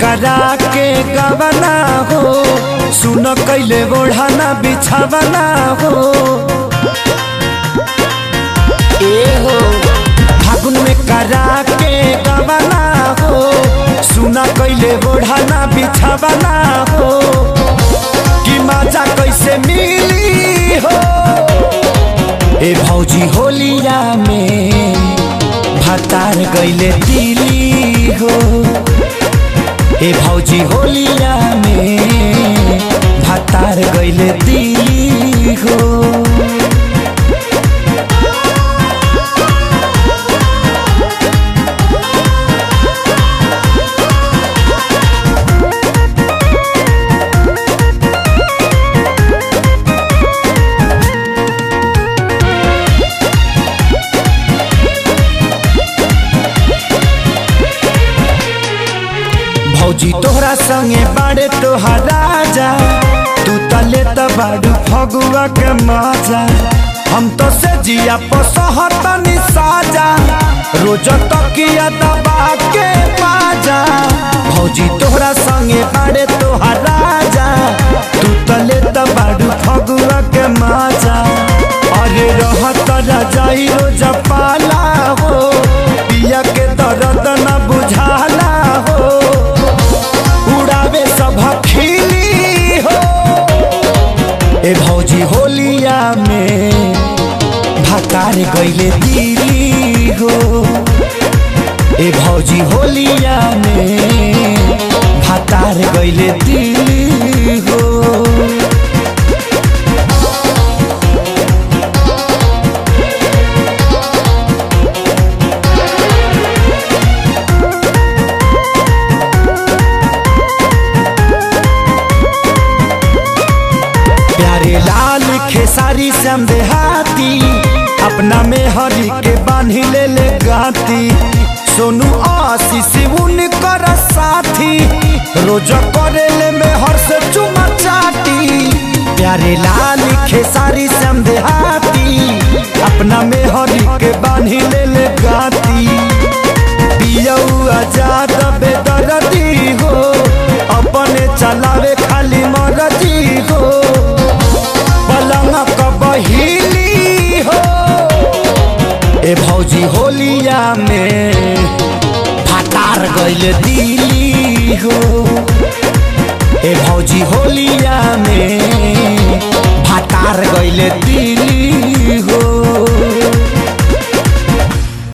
करा के गवना हो सुन कैले ओढ़ाना बिछावना हो ए हो फागुन में करा के गवना हो सुन कैले ओढ़ाना बिछावना हो कि मजा कैसे मिली हो ए भौजी होलिया में भतार गैले दिली हो ए भौजी होलिया में भतार गैले दिली हो भौजी तोहरा संगे बाड़े तोहार राजा तू तले त बाड़ू फगुआ के मजा हम तो से जिया पसहतनी साजा रोज तकिया दबा के बाजा भौजी तोहरा संगे बाड़े तोहार राजा तू तले त बाड़ू फगुआ के मजा अरे रहत रजाई रोज पाला हो पिया के दर्द न बुझाला हो उड़ावे सब खिली हो ए भौजी होलिया में भतार गईले दिली हो ए भौजी होलिया में भतार गईले दिली हो प्यारे लाल खेसारी श्याम देहाती अपना में हरी के बांधी ले ले गाती सोनू आशीष उनकर साथी रोज करे ले में हर से चुमा चाटी प्यारे लाल खेसारी श्याम देहाती अपना में हरी के बांधी ले ले गाती पियऊ आजाद बेदरदी हो अपने चलावे खाली मरजी हो पलंग कबहिली हो ए भौजी होलिया में फटार गइल दिली हो ए भौजी होलिया